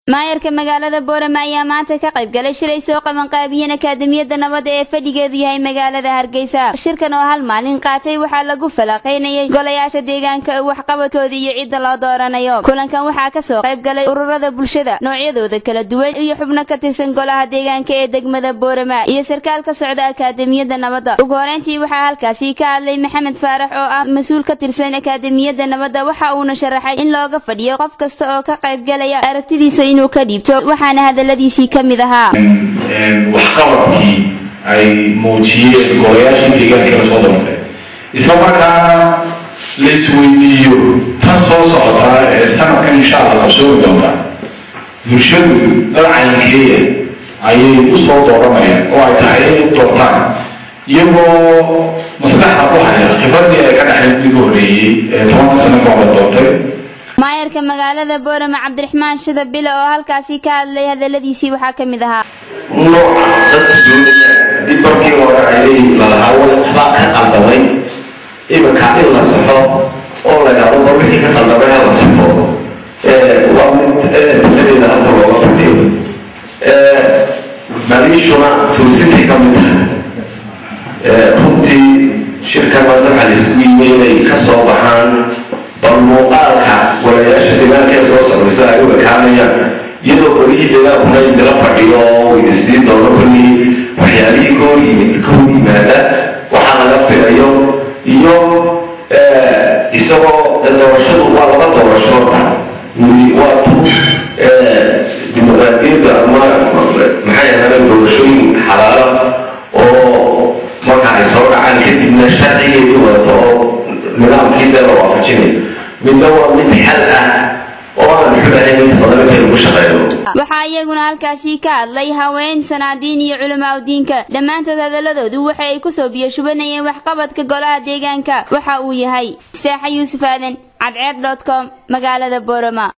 maayarka magaalada boorama ayaa maanta ka qayb galay shilay soo qabanqaabiyeen akaademiyadda nabadda ee fadhigeedu yahay magaalada hargeysa shirkan oo hal maalin qaatay waxaa lagu falanqaynayay golayaasha deegaanka waxqabadkooda iyo cidda loo dooranayo kulankan waxaa kasoo qayb galay ururada bulshada noocyadooda kala duwan iyo xubno ka tirsan golaha deegaanka ee degmada boorama iyo sarkaal ka socda akaademiyadda nabadda ugu horeyntii waxaa halkaasi ka hadlay maxamed faarax oo ah mas-uul ka tirsan akaademiyadda nabadda waxa uuna sharaxay in looga fadhiyo qof kasta oo ka qayb galaya aragtidiisa inuu ka dhiibto waxaana hadaladiisii ka mid ahaa waxqabadkii ay muujiyeen golayaashii deegaanka la soo doortay isla markaana la isweydiiyo tan soo socotaa ee sanadkan insha allah qabsoomi doonta bulshadu dad caynkeeya ayay u soo dooranayaan oo ay tahay inay u doortaan iyagoo maskaxda ku haya khibradii ay ka dhexeen ugu horeeyey ee tobanka sano ka hor doortay maayarka magaalada boorama cabdiraxmaan shida bile oo halkaasi ka hadlay hadaladiisii waxaa ka mid ahaa nooca dadka doonaya dib markii hore ayay lalahaa waxbaa ka qaldamay iminka in la saxo oo la yidhahdo mar wixii ka qaldamay ha la saxo waa mid taladeeda hadda looga fadhiyo maliishuna fursintay ka mid tahay runtii shirkan maanta waxaa laisku yimay inay ka soo baxaan bal muuqaalka golayaasha deegaanka ee soo socda sida ay u ekaanayaan iyadoo golihii deegaankuna idila fadhiyo oo weydiistii doono kollii waxyaalihii ka hor yimid ka hor yimaada waxaa laga filayo iyo isagoo doorashadu waa laba doorasho horta waa tu dimuqraadiyadda ama maxay ahaadeen doorashooyin xalaalo oo marka ay soo dhacaan kadibna sharcigeedu wadato oo nidaamkii dee la waafajinayo midna waa mid xal ah oo aan xudahayn inta badan intay lagu shaqeeyo waxaa iyaguna halkaasi ka hadlay haween sanaadiin iyo culamaa udiinka dhammaantood hadaladoodu waxa ay kusoo biyashubanayeen waxqabadka golaha deegaanka waxa uu yahay istaaxa yuusuf aadan cadceed dot com magaalada boorama